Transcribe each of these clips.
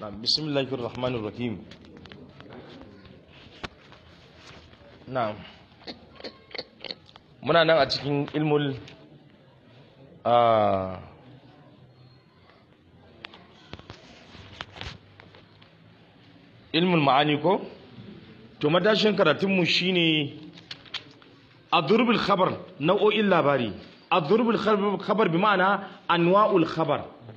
نعم بسم الله الرحمن الرحيم نعم muna nan a cikin ilmul a ilmul ma'ani ko to matashin karatunmu shine adrubul khabar nau'o'in labari adrubul khabar bi ma'ana anwa'ul khabar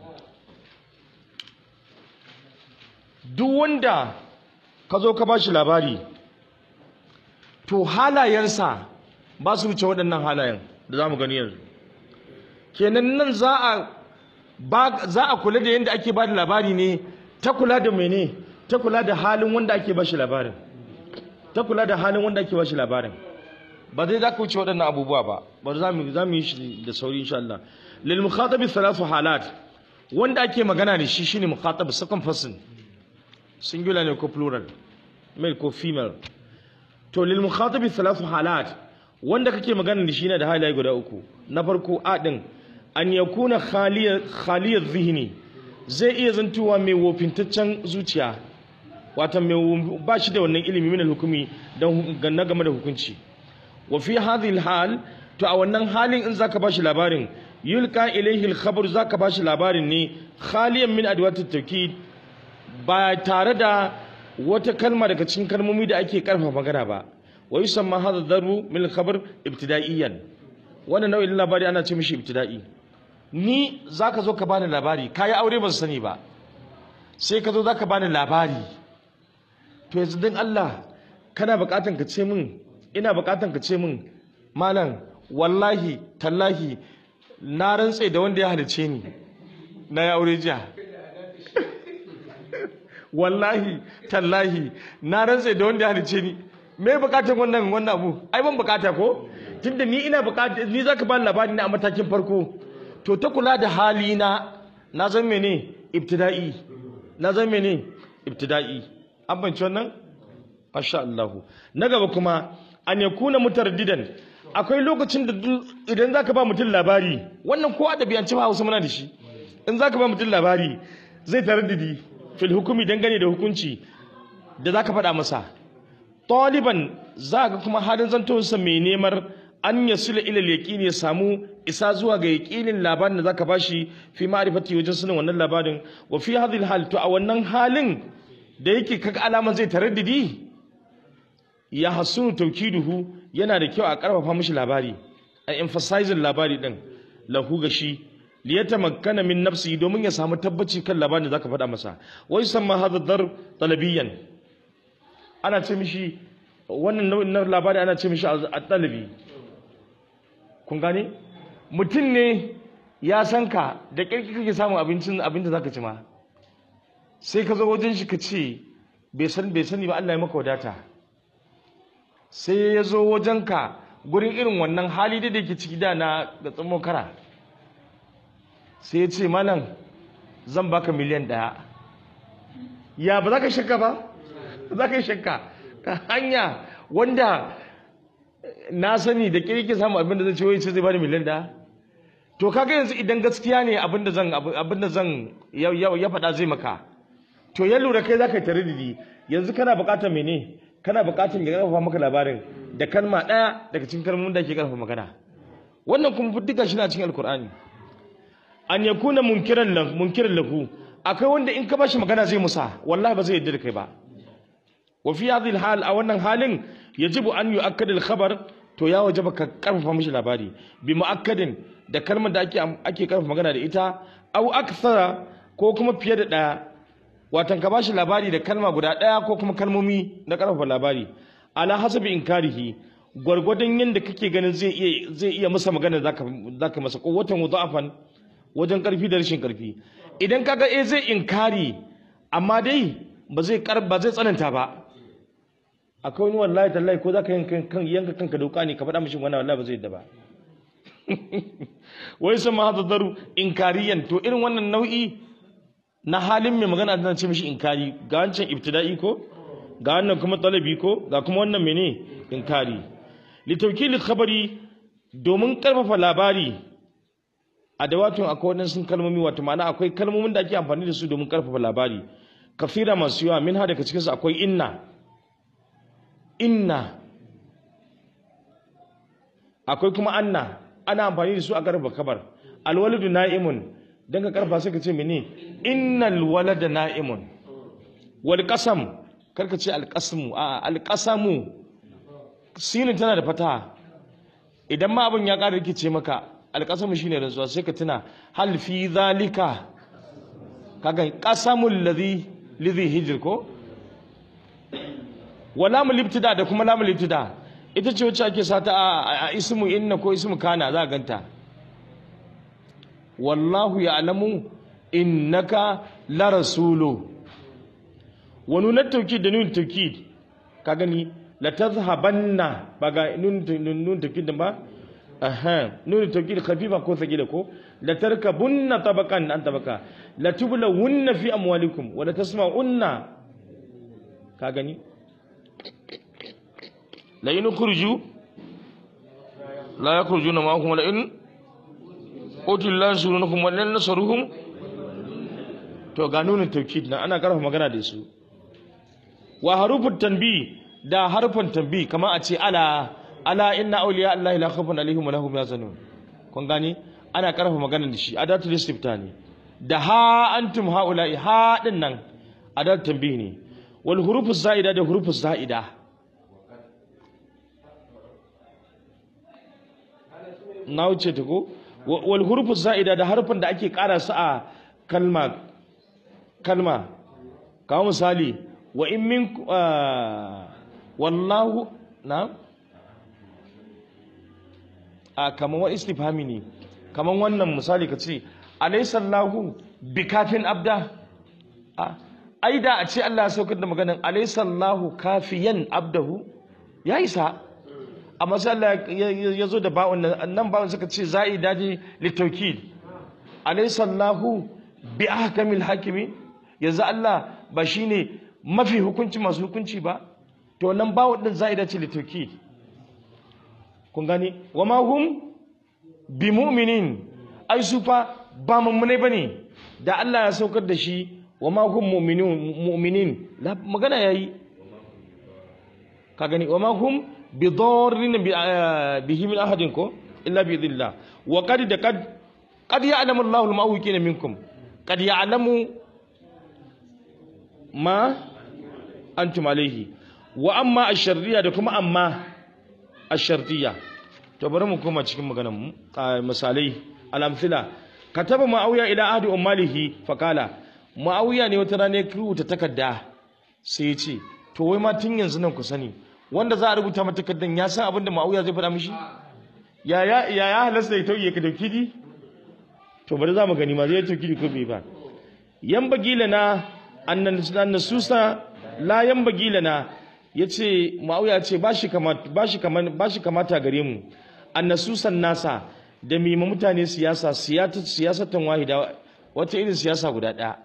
duk wanda ka zo ka bashi labari to halayensa ba su wuce waɗannan halayen da za mu gani yanzu kenan nan za a ba za a kula da yadda ake ba da labari ne ta kula da mene ta kula da halin wanda ake ba shi labarin ta kula da halin wanda ake ba shi labarin ba zai za ka wuce waɗannan abubuwa ba ba za mu za mu yi shi da sauri insha Allah lil mukhatabi thalathu halat wanda ake magana da shi shine mukhatab second person singular ne ko plural male ko female to lil mukhatabi thalathu halat wanda kake magana da shi ne da halaye guda uku na farko a din an yakuna khaliya khaliya zihni zai iya zantuwa mai wofintaccen zuciya wata mai ba shi da wannan ilimi min hukumi dan ganna game da hukunci wa fi hadhihi hal to a wannan halin in zaka bashi labarin yulqa ilayhi al-khabar zaka bashi labarin ne khaliyan min adwat at-tawkid ba tare da wata kalma daga cikin kalmomi da ake karfafa magana ba wa yusamma hadha darbu min al-khabar ibtida'iyan wannan nau'in labari ana ce mishi ibtida'i ni zaka zo ka bani labari kai aure ban sani ba sai ka zo zaka bani labari to yanzu dan Allah kana bukatan ka ce min ina bukatan ka ce min malam wallahi tallahi na rantse da wanda ya halice ni na ya aure jiya wallahi tallahi na rantse da wanda ya halice ni me bukatan wannan wannan abu ai ban bukata ko tunda ni ina bukata ni zaka ba labari na a matakin farko to ta kula da hali na na zan mene ibtida'i na zan mene ibtida'i an banci wannan masha Allah na gaba kuma an yakuna mutardidan akwai lokacin da idan zaka ba mutum labari wannan ko adabiyanci ba Hausa muna da shi in zaka ba mutum labari zai taraddidi fil hukumi dangane da hukunci da zaka faɗa masa taliban zaka kuma halin zantonsa mai nemar an yasila ila yaqini ya samu isa zuwa ga yaqinin labarin da zaka bashi fi ma'rifati wajen sanin wannan labarin wa fi hadhihi hal to a wannan halin da yake kaga alaman zai taraddidi ya hasunu tawkiduhu yana da kyau a karfafa mishi labari a emphasizing labari din lahu ga shi liyatamakkana min nafsi domin ya samu tabbaci kan labarin da zaka faɗa masa wa yusamma hadha dar talabiyan ana ce mishi wannan nau'in na labari ana ce mishi at-talabi kun gane mutum ne ya san ka da kirki kake samun abincin abin da zaka ci ma sai ka zo wajen shi ka ce bai san bai sani ba Allah ya maka wadata sai ya zo wajen ka gurin irin wannan hali da yake ciki da na da tsamo kara sai ya ce malam zan baka miliyan ɗaya ya ba za ka shakka ba za ka yi shakka hanya wanda na sani da kirki samu abin da zai ce wai ce zai bani miliyan ɗaya to kaga yanzu idan gaskiya ne abin da zan abin da zan ya faɗa zai maka to ya lura kai za ka yi tarididi yanzu kana buƙatar mene kana buƙatar ya ƙarfafa maka labarin da kalma ɗaya daga cikin kalmomin da ke ƙarfafa magana wannan kuma duka shi na cikin alkur'ani an yakuna munkiran lahu munkiran lahu akwai wanda in ka bashi magana zai musa wallahi ba zai yarda da kai ba wa fi hadhihi hal a wannan halin yajibu an yu'akkad al-khabar to ya wajaba ka karfafa mishi labari bi mu'akkadin da kalmar da ake ake karfafa magana da ita au akthara ko kuma fiye da daya watan ka bashi labari da kalma guda daya ko kuma kalmomi na karfafa labari ala hasabi inkarihi gwargwadon yadda kake ganin zai iya zai iya masa magana zaka zaka masa ko watan mudafan wajen karfi da rashin karfi idan kaga eh zai inkari amma dai ba zai ba zai tsananta ba akwai wani wallahi tallahi ko zaka yanka kan yanka kanka dauka ne ka faɗa mishi wannan wallahi ba zai yadda ba wai sama hada daru inkariyan to irin wannan nau'i na halin mai magana da ce mishi inkari ga wancan ibtida'i ko ga wannan kuma talabi ko ga kuma wannan mene inkari litawkili khabari domin karfafa labari a dawatun akwai waɗansu kalmomi wato ma'ana akwai kalmomin da ake amfani da su domin karfafa labari kafira masu yawa min ha daga cikinsu akwai inna inna akwai kuma anna ana amfani da su a karfa kabar alwaladu na'imun dan ka karfa sai ka ce mene innal walada na'imun wal qasam karka ce al qasmu a al qasamu sinin tana da fataha idan ma abin ya ƙara rikice maka al qasamu shine rantsuwa sai ka tuna hal fi zalika kaga qasamul ladhi lidhi hijr ko wala mul ibtida da kuma lamul ibtida ita ce wacce ake sata a ismu inna ko ismu kana za a ganta wallahu ya'lamu innaka la rasulu wa nunat tawkid da nun tawkid ka gani la tazhabanna ba ga nun nun tawkid ba aha nun tawkid khafifa ko thaqila ko la tarkabunna tabaqan an tabaqa la tublawunna fi amwalikum wa la tasma'unna ka gani la in kurju la yakhurujuna ma'akum la in utul la surunukum wa lan nasaruhum to ga nunin tawkid na ana karfa magana da su wa harufut tanbi da harfan tanbi kamar a ce ala ala inna awliya allahi la khawfun alaihim wa lahum yazanun kun gani ana karfa magana da shi adatul istifta ne da ha antum haula'i ha din nan adatul tanbi ne wal hurufus za'ida da hurufus za'ida na wuce ta ko wal hurufus za'ida da harfin da ake ƙara su a kalma kalma kawo misali wa in min wallahu na a kaman wa istifhami ne kaman wannan misali ka ce alaysa allahu bikafin abda a ai da a ce Allah ya saukar da maganin alaysa allahu kafiyan abdahu ya isa amma sai Allah ya zo da ba'un nan ba'un suka ce za'i daji litaukid alaysa Allahu bi ahkamil hakimi yanzu Allah ba shine mafi hukunci masu hukunci ba to nan ba'un din za'i dace litaukid kun gani wa ma hum bi mu'minin ai su fa ba mummune bane da Allah ya saukar da shi wa ma hum mu'minun mu'minin magana yayi ka gani wa ma hum بضارين به من أحد كو إلا بإذن الله وقد قد قد يعلم الله المعوقين منكم قد يعلم ما أنتم عليه وأما الشرية دكما أما الشرطية تبرم كما cikin maganar mu misalai alamthila kataba ma'awiya ila ahdi ummalihi faqala ma'awiya ne wata rana ya rubuta takarda sai ya ce to wai ma tun yanzu nan ku sani wanda za a rubuta mata takardar ya san abin da ma'auya zai faɗa mishi ya ya ya halasta ya tauye ka dauki di to bari za mu gani ma zai tauki di ko bai ba yan bagila na annan nasusa la yan bagila na yace ma'auya ce ba shi kamata ba shi kamata ba shi kamata gare mu annasusan nasa da mima mutane siyasa siyasa siyasatan wahida wata irin siyasa guda ɗaya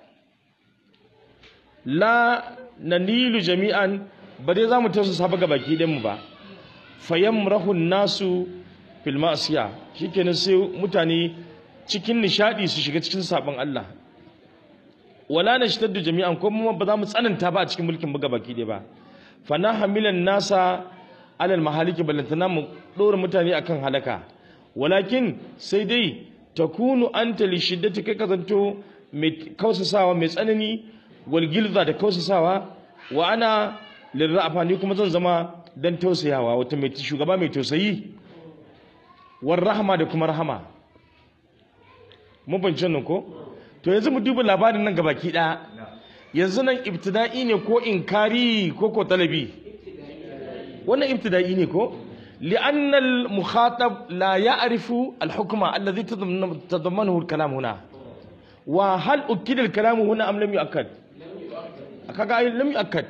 la nanilu jami'an ba dai za mu tausasa ba ga baki ɗinmu ba fayyam rahun nasu fil ma'asiya shikenan sai mutane cikin nishadi su shiga cikin sabon Allah wala nashtaddu jami'an ko mu ba za mu tsananta ba a cikin mulkin buga baki ɗaya ba fa na hamilan nasa alal mahaliki ballantana mu ɗora mutane akan halaka walakin sai dai takunu anta li shiddati kai kazanto mai kausasawa mai tsanani wal gilza da kausasawa wa ana lirrafa ni kuma zan zama dan tausayawa wata mai shugaba mai tausayi war rahama da kuma rahama mun bance nan ko to yanzu mu duba labarin nan gabaki daya yanzu nan ibtida'i ne ko inkari ko ko talabi wannan ibtida'i ne ko لأن المخاطب لا يعرف الحكم الذي تضمنه الكلام هنا وهل أكد الكلام هنا أم لم يؤكد؟ لم يؤكد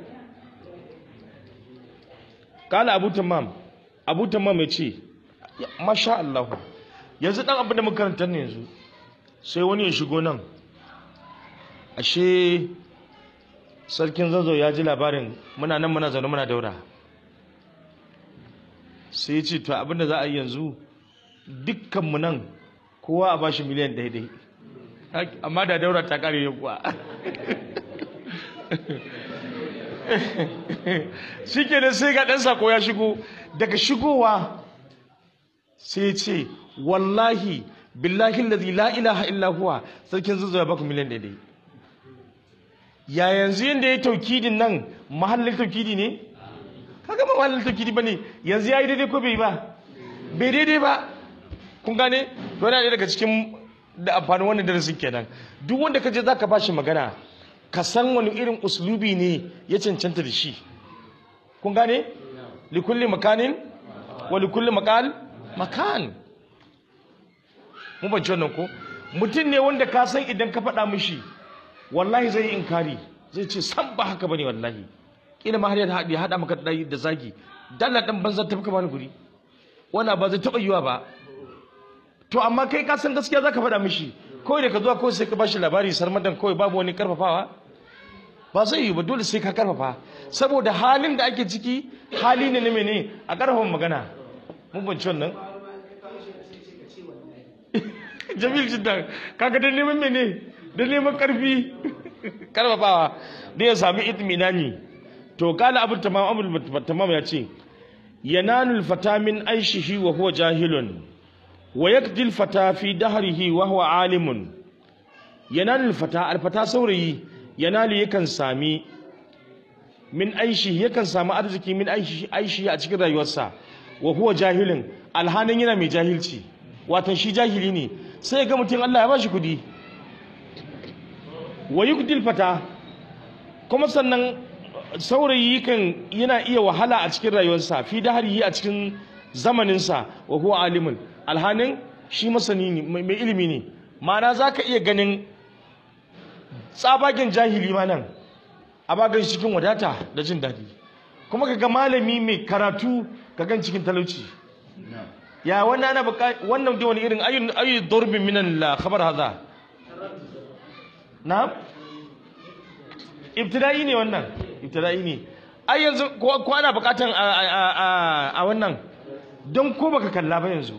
kala abu tamam abu tamam ya ce masha Allah yanzu dan abin da makarantar ne yanzu sai wani ya shigo nan ashe sarkin zanzo ya ji labarin muna nan muna zaune muna daura sai ya ce to abin da za a yi yanzu dukkanmu nan kowa a bashi miliyan daidai amma da daura ta kare kuwa shi kenan sai ga ɗan sako ya shigo daga shigowa sai ce wallahi billahi lazi la ilaha illa huwa sarkin zuzuwa baku miliyan ɗaya ya yanzu yadda ya taukidin nan mahallin taukidi ne kaga ba mahallin taukidi ba ne yanzu ya yi daidai ko bai ba bai daidai ba kun gane wani ɗaya daga cikin da amfanin wannan darasin kenan duk wanda ka je za ka ba shi magana ka san wani irin uslubi ne ya cancanta da shi kun gane likulli makanin wa likulli makal makan mu ban ci wannan ko mutum ne wanda ka san idan ka faɗa mishi wallahi zai yi inkari zai ce san ba haka bane wallahi kila ma har ya haɗe haɗa maka da zagi dalla dan banza tafi ka bani guri wannan ba zai taɓa yiwa ba to amma kai ka san gaskiya zaka faɗa mishi kawai da ka zuwa kawai sai ka bashi labari sarmadan kawai babu wani karfafawa ba zai yi ba dole sai ka karfafa saboda halin da ake ciki hali ne na mene a karfafa magana mun banci wannan jamil jiddan kaga da neman mene da neman karfi karfafawa da ya sami itminani to kala abu tamam abu tamam ya ce yananul fata min aishihi wa huwa jahilun wa yakdi al-fata fi dahrihi wa huwa alimun yanalul fata al-fata saurayi yanali yakan sami min aishi yakan sami arziki min aishi aishi a cikin rayuwarsa wa huwa jahilun alhanin yana mai jahilci wato shi jahili ne sai ga mutum Allah ya bashi kudi wa yakdi al-fata kuma sannan saurayi kan yana iya wahala a cikin rayuwarsa fi dahrihi a cikin zamaninsa wa huwa alimun alhanin shi masani ne mai ilimi ne ma'ana za ka iya ganin tsabagen jahili ma nan a bagan cikin wadata da jin daɗi kuma ka ga malami mai karatu ka gan cikin talauci ya wannan ana wannan da wani irin ayyun ayyun durbin minan la khabar haza na ibtida'i ne wannan ibtida'i ne ai yanzu ko ana bukatan a wannan don ko baka kalla ba yanzu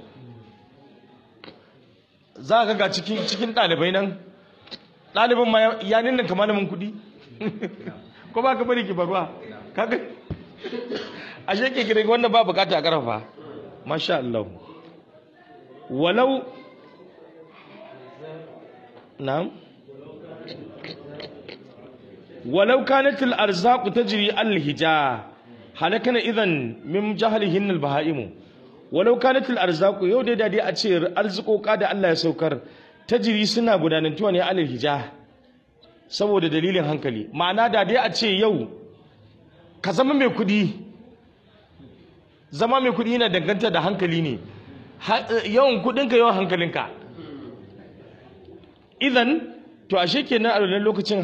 za ka ga cikin cikin ɗalibai nan ɗalibin ma ya ninnin ka malamin kuɗi ko ba ka bari ki barwa kaga a sheke kire wanda ba bukata a ƙarfa masha Allah walau na'am walau kanat al-arzaq tajri al-hija halakana idan min jahlihin al-bahaimu walau kanatul arzaku yau dai dai a ce arzikoka da Allah ya saukar tajiri suna gudanantuwa ne alal hija saboda dalilin hankali ma'ana da dai a ce yau ka zama mai kudi zama mai kudi yana danganta da hankali ne yawan kudinka yawan hankalinka idan to ashe kenan a wannan lokacin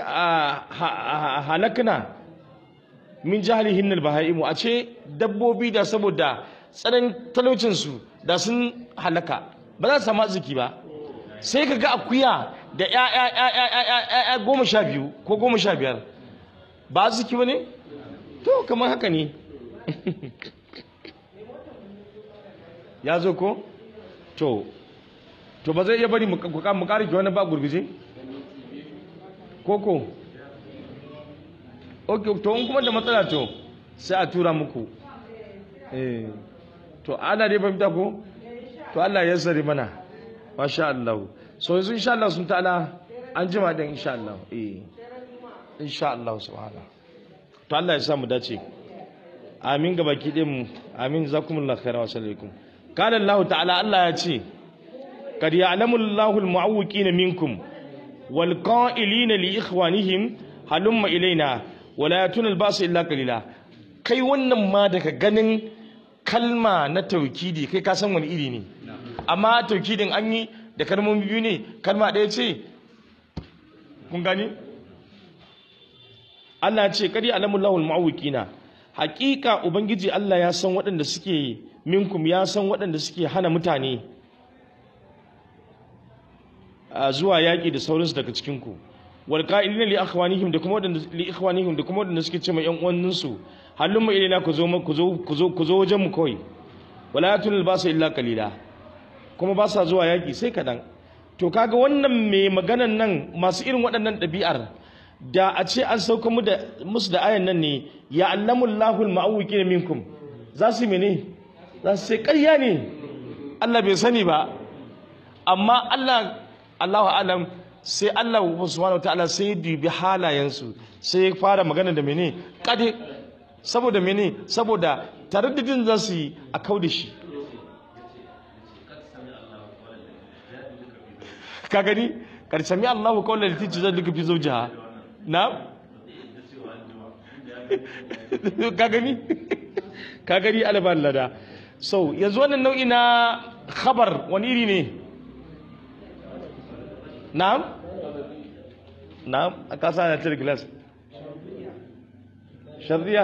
halakna min jahalihin albahaimu a ce dabbobi da saboda tsanan talaucinsu da sun halaka ba za su samu arziki ba sai ka ga akuya da ya goma sha biyu ko goma sha biyar ba arziki ba ne? to kamar haka ne ya zo ko? to to ba zai iya bari mu ƙarfi wani ba gurguje? koko? ok to in kuma da matsala to sai a tura muku eh to ana dai fahimta ko to Allah ya sari mana masha Allah so yanzu insha Allah sun ta'ala an jima din insha Allah eh insha Allah subhana to Allah ya sa mu dace amin ga baki din amin zakumullahu khairan wa sallallahu qala Allah ta'ala Allah ya ce kad ya'lamu Allahu al-mu'awwiqina minkum wal qa'ilina li ikhwanihim halumma ilaina wala yatuna al-ba'sa illa qalila kai wannan ma daga ganin kalma na taukidi kai ka san wani iri ne amma taukidin an yi da kalmomi biyu ne kalma ɗaya ce kun gani Allah ce kadi alamullahu almu'awwiqina haƙiƙa ubangiji Allah ya san waɗanda suke minkum ya san waɗanda suke hana mutane a zuwa yaƙi da sauransu daga cikin ku wal qa'ilina li akhwanihim da kuma waɗanda li ikhwanihim da kuma waɗanda suke ce ma ƴan uwanninsu hallun mu ilaina ku zo ku zo ku zo ku zo wajen mu kawai wala yatul basa illa qalila kuma ba sa zuwa yaki sai kadan to kaga wannan mai maganan nan masu irin waɗannan ɗabi'ar da a ce an sauka mu da musu da ayan nan ne ya allamullahu al-ma'awwiqina minkum za su mene za su sai ƙarya ne Allah bai sani ba amma Allah Allahu alam sai Allah subhanahu wataala sai ya dubi halayensu sai ya fara magana da mene kade saboda mene saboda taraddudin za su yi a kau da shi ka gani karsami Allahu kawai da tici zai duka fi zaujiha na ka gani ka gani alban lada so yanzu wannan nau'i na khabar wani iri ne na'am na'am a kasa na tir glass shardiya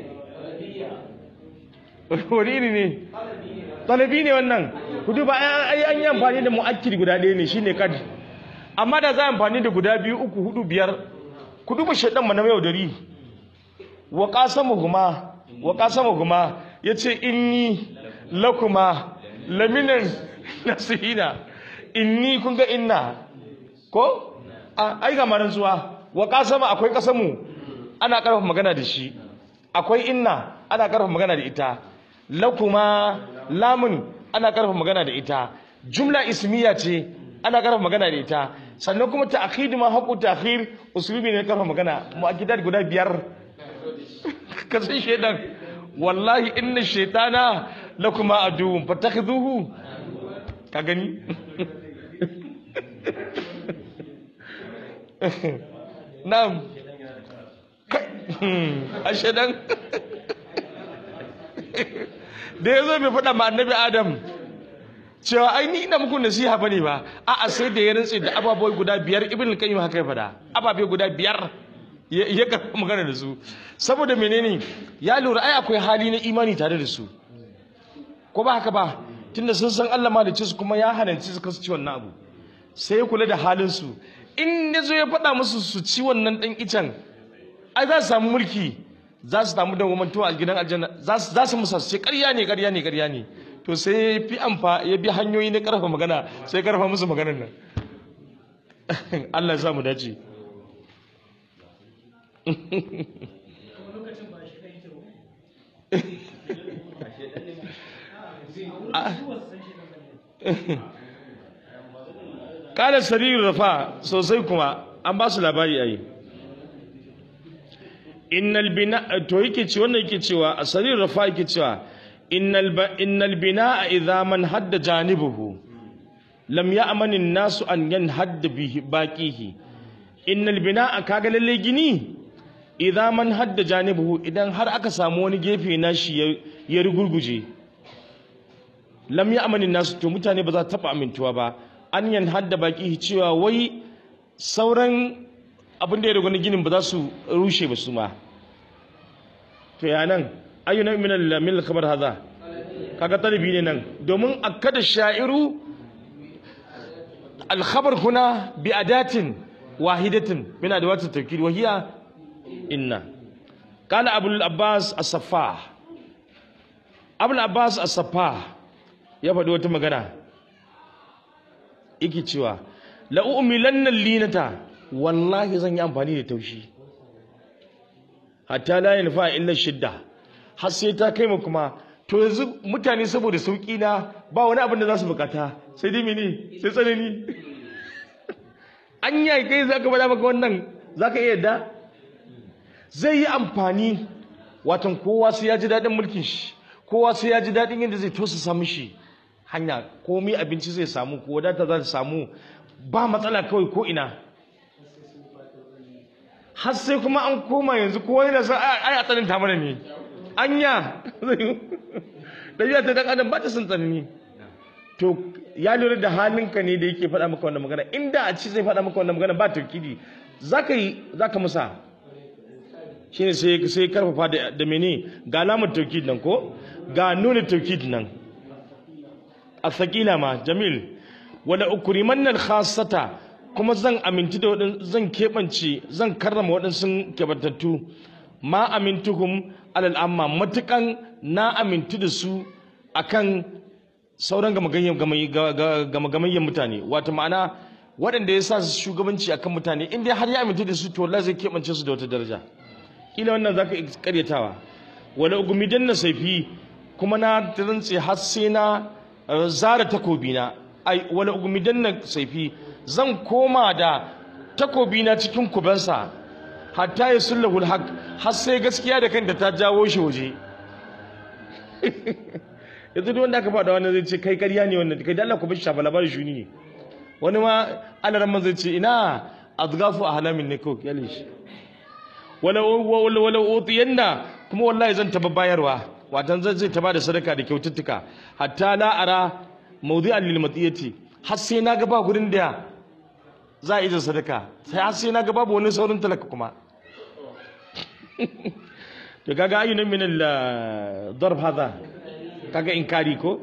wani iri ne talabi ne wannan ku duba ai an yi amfani da mu'akkid guda ɗaya ne shine kad amma da za a amfani da guda biyu uku hudu biyar ku duba shaidan mana yau dari wa qasamuhuma wa qasamuhuma yace inni lakuma laminan nasihina inni kun ga inna ko ai ga maran zuwa wa qasama akwai kasamu ana karfafa magana da shi akwai inna ana karfafa magana da ita lakuma lamun ana karfafa magana da ita jumla ismiya ce ana karfafa magana da ita sannan kuma ta'khid ma haqu ta'khir usulubi ne karfafa magana mu'akkidat guda biyar ka san shedan wallahi inna shaytana lakuma aduwwun fattakhidhuhu ka gani na'am a shedan da ya zo bai faɗa ma annabi adam cewa ai ni ina muku nasiha bane ba a'a sai da ya rantse da ababai guda biyar ibn al-qayyim haka ya faɗa ababai guda biyar ya karɓi magana da su saboda menene ya lura ai akwai hali na imani tare da su ko ba haka ba tunda sun san Allah ma da su kuma ya hananci su kasu ci wannan abu sai ya kula da halin su in ya zo ya faɗa musu su ci wannan ɗan icen ai za su samu mulki za su samu dawwamantuwa a gidan aljanna za su musa su ce ƙarya ne ƙarya ne ƙarya ne to sai ya fi amfa ya bi hanyoyi na ƙarfa magana sai ƙarfa musu maganar nan Allah ya sa mu dace Kala sariru rafa sosai kuma an ba su labari a yi. innal bina to yake ce wannan yake cewa asalin rafa yake cewa innal innal bina idza man hadda janibuhu lam ya'man an-nasu an yanhadda bihi baqihi innal bina kaga lalle gini idza man hadda janibuhu idan har aka samu wani gefe na shi ya rugurguje lam ya'man an-nasu to mutane ba za ta taba amintuwa ba an yanhadda baqihi cewa wai sauran abin da ya dogon ginin ba za su rushe ba su ma to ya nan ayyuna min al-min al-khabar hadha kaga talibi ne nan domin akada sha'iru al-khabar huna bi adatin wahidatin min adawat at-tawkid wa hiya inna kana abu al-abbas as-saffah abu al-abbas as-saffah ya faɗi wata magana yake cewa la u'milanna linata wallahi zan yi amfani da taushi hatta la yanfa illa shidda har sai ta kai mu kuma to yanzu mutane saboda sauki na ba wani abin da za su bukata sai dai mene sai tsanani an yi kai za ka bada maka wannan za ka iya yadda zai yi amfani watan kowa sai ya ji daɗin mulkin shi kowa sai ya ji daɗin yadda zai tosa samu shi hanya komai abinci zai samu ko wadata za ta samu ba matsala kawai ko ina har sai kuma an koma yanzu kowa yana sa ai a tsananta mana ne anya ɗabi'a ta dan adam ba ta son tsanani to ya lura da halinka ne da yake faɗa maka wannan magana inda a ci zai faɗa maka wannan magana ba taukidi zaka yi zaka musa shine sai sai karfafa da da mene ga alamar taukid nan ko ga nuna taukid nan asaqila ma jamil wala ukrimanna al-khassata kuma zan aminti da waɗin zan keɓance zan karrama waɗansu keɓantattu ma amintuhum alal amma matukan na amintu da su akan sauran gamagamayyan mutane wata ma'ana waɗanda ya sa su shugabanci akan mutane in dai har ya aminta da su to Allah zai keɓance su da wata daraja kila wannan zaka iya karyatawa wala ugumidan na saifi kuma na rantse har sai na uh, zara takobina ai wala ugumidan na saifi zan koma da takobina cikin kubansa hatta ya sullahul haq har sai gaskiya da kanta ta jawo shi waje yanzu duk wanda aka faɗa wannan zai ce kai ƙarya ne wannan kai da Allah ku bar shi shafa labarin shuni ne wani ma alaran man zai ce ina azgafu ahlamin ne ko kyale shi wala wala wala utiyanna kuma wallahi zan taba bayarwa watan zai zai taba da sadaka da kyaututtuka hatta la ara mawdi'an lil matiyati har sai na ga ba gurin da za a yi da sadaka sai har sai na ga babu wani saurin talaka kuma to kaga ayyuna min al darb hada kaga inkari ko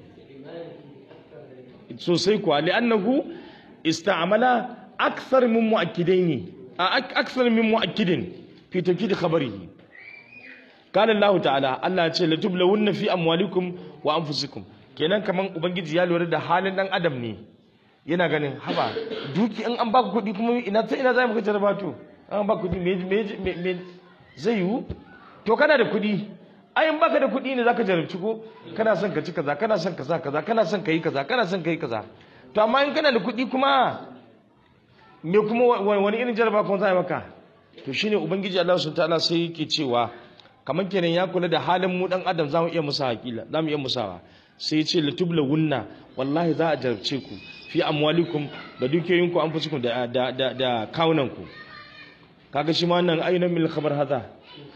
sosai kuwa li'annahu ista'mala akthar min mu'akkidaini akthar min mu'akkidin fi tawkid khabarihi qala Allah ta'ala Allah ya ce la tublawunna fi amwalikum wa anfusikum kenan kaman ubangiji ya lura da halin dan adam ne yana ganin haba duki in an baka kuɗi kuma ina ta ina za mu kace rabatu an baka kuɗi me me zai yiwu to kana da kuɗi ai in baka da kuɗi ne zaka jarabci ko kana son ka ci kaza kana son kaza kaza kana son ka yi kaza kana son ka yi kaza to amma in kana da kuɗi kuma me kuma wani irin jaraba kuma za a yi maka to shine ubangiji Allah subhanahu ta'ala sai yake cewa kamar kenan ya kula da halin mu dan adam zamu iya musa hakila zamu iya musawa sai ya ce latubla wunna wallahi za a jarabce ku fi amwalikum da dukiyoyinku an fusukum da da da, da kawunanku kaga shi ma wannan ayyunan mil khabar hada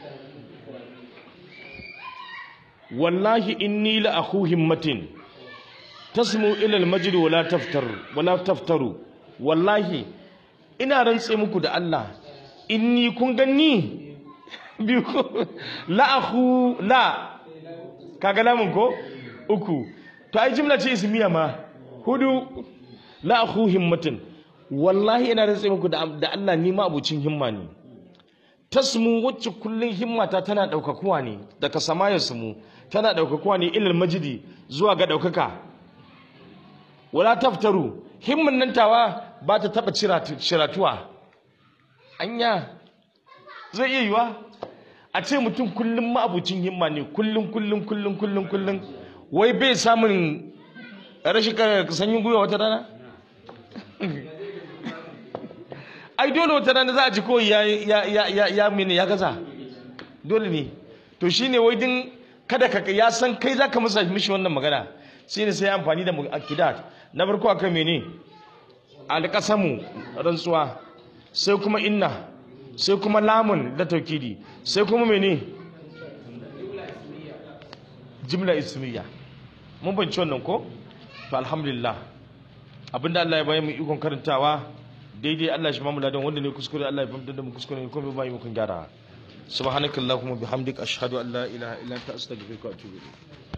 wallahi inni la akhu himmatin tasmu ila al-majd wala taftar wala taftaru wallahi ina rantse muku da Allah inni kun ganni biyu la akhu la kaga lamun ko uku to ai jimla ce ismiya ma hudu la akhu himmatin wallahi ina rantse muku da da Allah ni ma abucin himma ne tasmu wacce kullun himmata tana daukakuwa ne daga samayar mu tana daukakuwa ne ilal majidi zuwa ga daukaka wala taftaru himman nan tawa ba ta taba ciratuwa anya zai iya yiwa a ce mutum kullum ma'abucin himma ne kullum kullum kullum kullum kullum wai bai samun rashin sanyin gwiwa wata rana ai dole wata rana za a ji kawai ya ya ya ya ya mene ya gaza dole ne to shine wai din kada ka ya san kai zaka masa mishi wannan magana shine sai amfani da akidat na farko akan mene alqasamu rantsuwa sai kuma inna sai kuma lamun da taukidi sai kuma mene jimla ismiya mun banci wannan ko to alhamdulillah abinda Allah ya bayan mu ikon karantawa daidai Allah shi mamu ladan wanda ne kuskure Allah ya fahimtar da mu kuskure ne kuma bai mu kun gyara subhanakallahumma bihamdika ashhadu an la ilaha illa anta astaghfiruka wa atubu ilayk